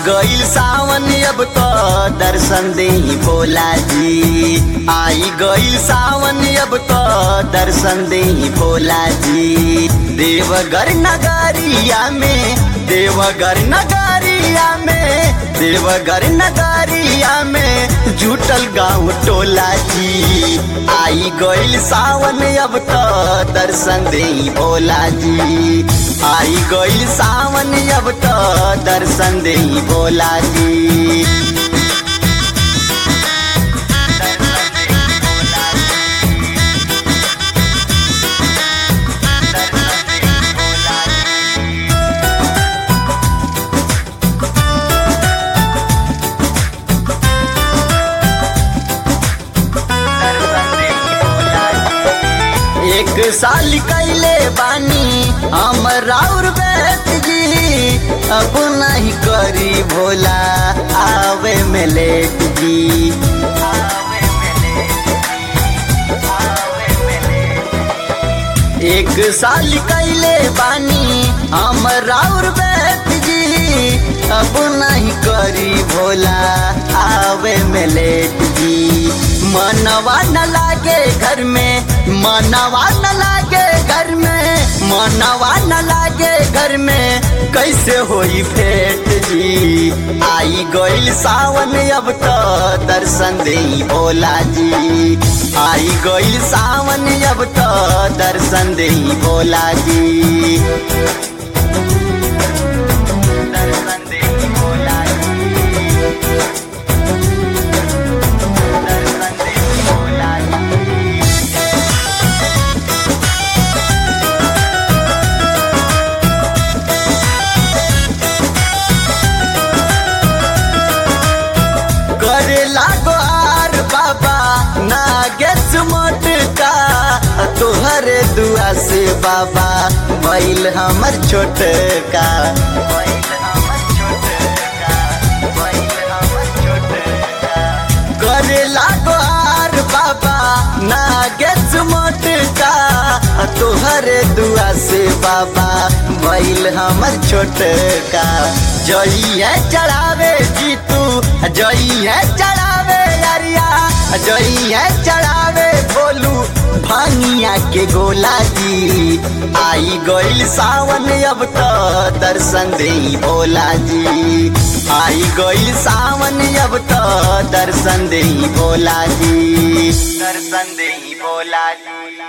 गईल सावन अब तो दर्शन दे भोला जी आई गईल सावन अब तो दर्शन दे भोला जी देवघर नगरिया में देवघर नगरिया में देवघर नगरिया में जुटल गाँव टोला जी आई गईल सावन अब तो दर्शन दे भोला जी आई गईल सावन अब तो दर्शन दे भोला जी एक साल कैले बानी हम राउर बैठ जी अब नहीं करी भोला आवे में लेट जी एक साल कैले बानी हम राउर बैठ जी अब नहीं करी भोला आवे में लेट जी मनवा न लागे घर में मनवा न लागे घर में मनवा न लागे घर में कैसे होई भेंट जी आई गईल सावन अब तो दर्शन दे भोला जी आई गईल सावन अब तो दर्शन दे भोला जी दर्शन दे भोला जी दर्शन दे भोला जी करे लागो आर बाबा नागेश मोटका तोहरे दुआ से बाबा बैल हमर छोटका करे लागो आर बाबा नागेश मोटका तोहरे दुआ से बाबा बैल हमर छोटका जई है चढ़ावे जीतू जई है चढ़ावे अरिया जई है चढ़ावे बोलू भांगिया के गोला जी आई गईल सावन अब तो दर्शन दे भोला जी आई गईल सावन अब तो दर्शन दे भोला जी दर्शन दे भोला जी